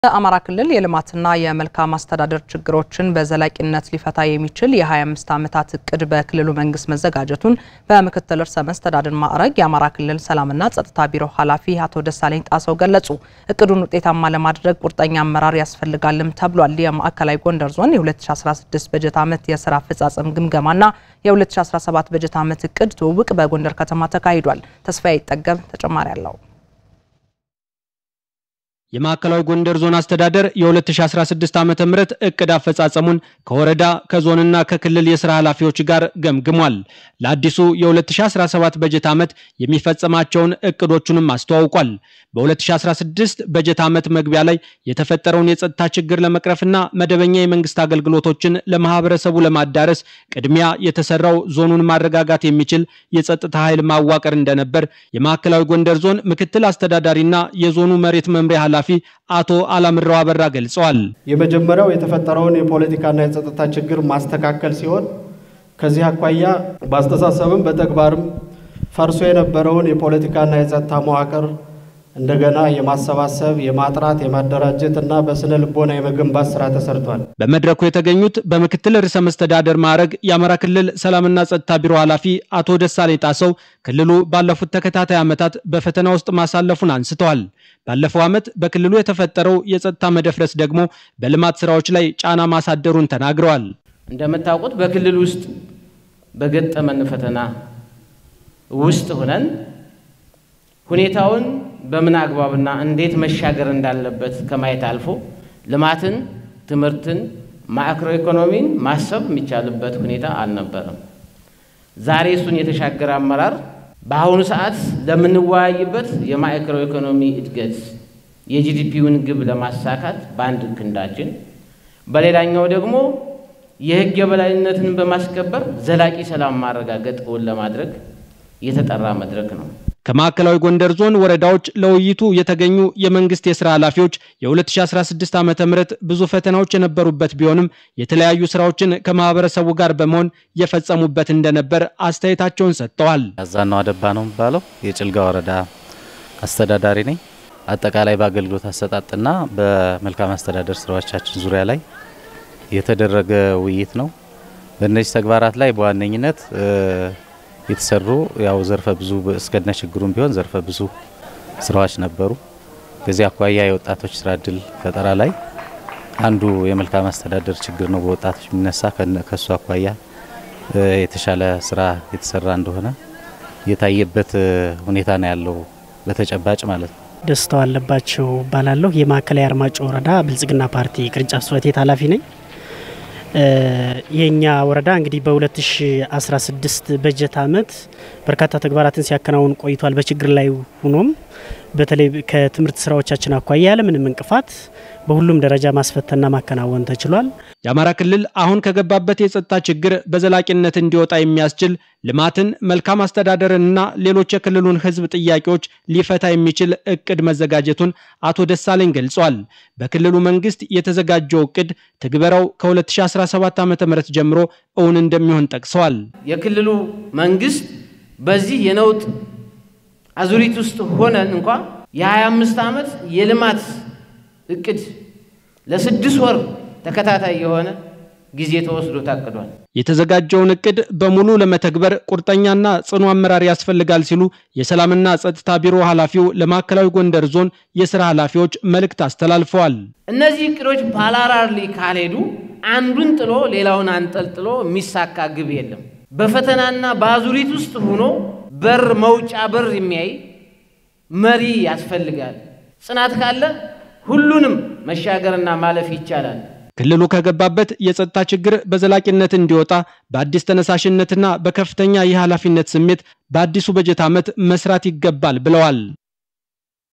በአማራ ክልል የልማትና የመልካም አስተዳደር ችግሮችን በዘላቂነት ሊፈታ የሚችል የ25 ዓመታት እቅድ በክልሉ መንግስት መዘጋጀቱን በምክትል ርዕሰ መስተዳድር ማዕረግ የአማራ ክልል ሰላምና ጸጥታ ቢሮ ኃላፊ አቶ ደሳለኝ ጣሰው ገለጹ። እቅዱን ውጤታማ ለማድረግ ቁርጠኛ አመራር ያስፈልጋልም ተብሏል። የማዕከላዊ ጎንደር ዞን የ2016 በጀት ዓመት የስራ አፈጻጸም ግምገማና የ2017 በጀት ዓመት እቅድ ትውውቅ በጎንደር ከተማ ተካሂዷል። ተስፋዬ ይጠገብ ተጨማሪ አለው። የማዕከላዊ ጎንደር ዞን አስተዳደር የ2016 ዓ.ም እቅድ አፈጻጸሙን ከወረዳ ከዞንና ከክልል የስራ ኃላፊዎች ጋር ገምግሟል። ለአዲሱ የ2017 በጀት ዓመት የሚፈጸማቸውን እቅዶቹንም አስተዋውቋል። በ2016 በጀት ዓመት መግቢያ ላይ የተፈጠረውን የጸጥታ ችግር ለመቅረፍና መደበኛ የመንግስት አገልግሎቶችን ለማህበረሰቡ ለማዳረስ ቅድሚያ የተሰራው ዞኑን ማረጋጋት የሚችል የጸጥታ ኃይል ማዋቀር እንደነበር የማዕከላዊ ጎንደር ዞን ምክትል አስተዳዳሪና የዞኑ መሬት መምሪያ ኃላፊ አቶ አላምረው አበራ ገልጸዋል። የመጀመሪያው የተፈጠረውን የፖለቲካና የጸጥታ ችግር ማስተካከል ሲሆን ከዚህ አኳያ በአስተሳሰብም በተግባርም ፈርሶ የነበረውን የፖለቲካና የጸጥታ መዋቅር እንደገና የማሰባሰብ የማጥራት የማደራጀት እና በስነ ልቦና የመገንባት ስራ ተሰርቷል። በመድረኩ የተገኙት በምክትል ርዕሰ መስተዳደር ማዕረግ የአማራ ክልል ሰላምና ጸጥታ ቢሮ ኃላፊ አቶ ደሳለኝ ጣሰው ክልሉ ባለፉት ተከታታይ ዓመታት በፈተና ውስጥ ማሳለፉን አንስተዋል። ባለፈው ዓመት በክልሉ የተፈጠረው የጸጥታ መደፍረስ ደግሞ በልማት ስራዎች ላይ ጫና ማሳደሩን ተናግረዋል። እንደምታውቁት በክልል ውስጥ በገጠመን ፈተና ውስጥ ሆነን ሁኔታውን በምን አግባብና እንዴት መሻገር እንዳለበት ከማየት አልፎ ልማትን፣ ትምህርትን፣ ማክሮ ኢኮኖሚን ማሰብ የሚቻልበት ሁኔታ አልነበረም። ዛሬ እሱን የተሻገረ አመራር በአሁኑ ሰዓት ለምንወያይበት የማክሮ ኢኮኖሚ እድገት የጂዲፒውን ግብ ለማሳካት በአንድ ክንዳችን፣ በሌላኛው ደግሞ የሕግ የበላይነትን በማስከበር ዘላቂ ሰላም ማረጋገጥ እውን ለማድረግ የተጠራ መድረክ ነው። ከማዕከላዊ ጎንደር ዞን ወረዳዎች ለውይይቱ የተገኙ የመንግስት የስራ ኃላፊዎች የ2016 ዓ ም ብዙ ፈተናዎች የነበሩበት ቢሆንም የተለያዩ ስራዎችን ከማህበረሰቡ ጋር በመሆን የፈጸሙበት እንደነበር አስተያየታቸውን ሰጥተዋል። አዛናው አደባ ነው የሚባለው የጭልጋ ወረዳ አስተዳዳሪ ነኝ። አጠቃላይ በአገልግሎት አሰጣጥና በመልካም አስተዳደር ስራዎቻችን ዙሪያ ላይ የተደረገ ውይይት ነው። በእነዚህ ተግባራት ላይ በዋነኝነት የተሰሩ ያው ዘርፈ ብዙ እስከነ ችግሩም ቢሆን ዘርፈ ብዙ ስራዎች ነበሩ። ከዚህ አኳያ የወጣቶች ስራ እድል ፈጠራ ላይ አንዱ የመልካም አስተዳደር ችግር ነው በወጣቶች የሚነሳ ከሱ አኳያ የተሻለ ስራ የተሰራ እንደሆነ የታየበት ሁኔታ ነው ያለው በተጨባጭ ማለት ነው። ደስታው አለባቸው እባላለሁ። የማዕከላዊ አርማጭሆ ወረዳ ብልጽግና ፓርቲ ቅርንጫፍ ጽሕፈት ቤት ኃላፊ ነኝ። የኛ ወረዳ እንግዲህ በ2016 በጀት ዓመት በርካታ ተግባራትን ሲያከናውን ቆይቷል። በችግር ላይ ሆኖም በተለይ ከትምህርት ስራዎቻችን አኳያ ያለምንም እንቅፋት በሁሉም ደረጃ ማስፈተንና ማከናወን ተችሏል። የአማራ ክልል አሁን ከገባበት የጸጥታ ችግር በዘላቂነት እንዲወጣ የሚያስችል ልማትን፣ መልካም አስተዳደርንና ሌሎች የክልሉን ሕዝብ ጥያቄዎች ሊፈታ የሚችል እቅድ መዘጋጀቱን አቶ ደሳለኝ ገልጿል። በክልሉ መንግስት የተዘጋጀው እቅድ ትግበራው ከ2017 ዓ ም ጀምሮ እውን እንደሚሆን ጠቅሰዋል። የክልሉ መንግስት በዚህ የነውጥ አዙሪት ውስጥ ሆነን እንኳ የ25 ዓመት የልማት እቅድ ለስድስት ወር ተከታታይ የሆነ ጊዜ ተወስዶ ታቅዷል። የተዘጋጀውን እቅድ በሙሉ ለመተግበር ቁርጠኛና ጽኑ አመራር ያስፈልጋል ሲሉ የሰላምና ጸጥታ ቢሮ ኃላፊው ለማዕከላዊ ጎንደር ዞን የስራ ኃላፊዎች መልእክት አስተላልፈዋል። እነዚህ እቅዶች ፓራራሊ ካልሄዱ አንዱን ጥሎ ሌላውን አንጠልጥሎ የሚሳካ ግብ የለም። በፈተናና በአዙሪት ውስጥ ሆኖ በር መውጫ በር የሚያይ መሪ ያስፈልጋል። ጽናት ካለ ሁሉንም መሻገርና ማለፍ ይቻላል። ክልሉ ከገባበት የጸጥታ ችግር በዘላቂነት እንዲወጣ በአዲስ ተነሳሽነትና በከፍተኛ የኃላፊነት ስሜት በአዲሱ በጀት ዓመት መስራት ይገባል ብለዋል።